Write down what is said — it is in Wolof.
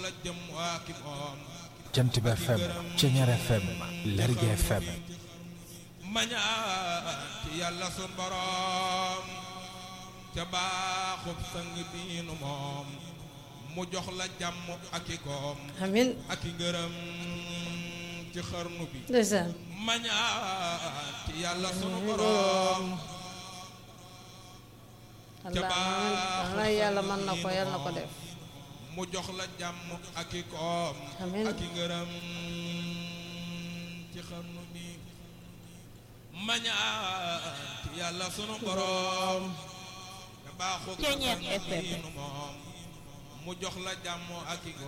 la jëm waa ki moom jant bi FM Ceñeer FM Lergui FM mañaan ci yàlla sun borom ca baaxub sang biinu moom mu jox la jàmm ak i koom amin ak i ngërëm ci xarnu bi ndeysaan mañaan ci yàlla sunu borom allah man yàlla mën na ko yàlla na ko def mu jox la jàmm ak i koom Amiin. ak i ngërëm ci xarnu bi mañaan ci yàlla sunu borom te baaxu Ceeñeer FM. moom mu jox la jàmm ak i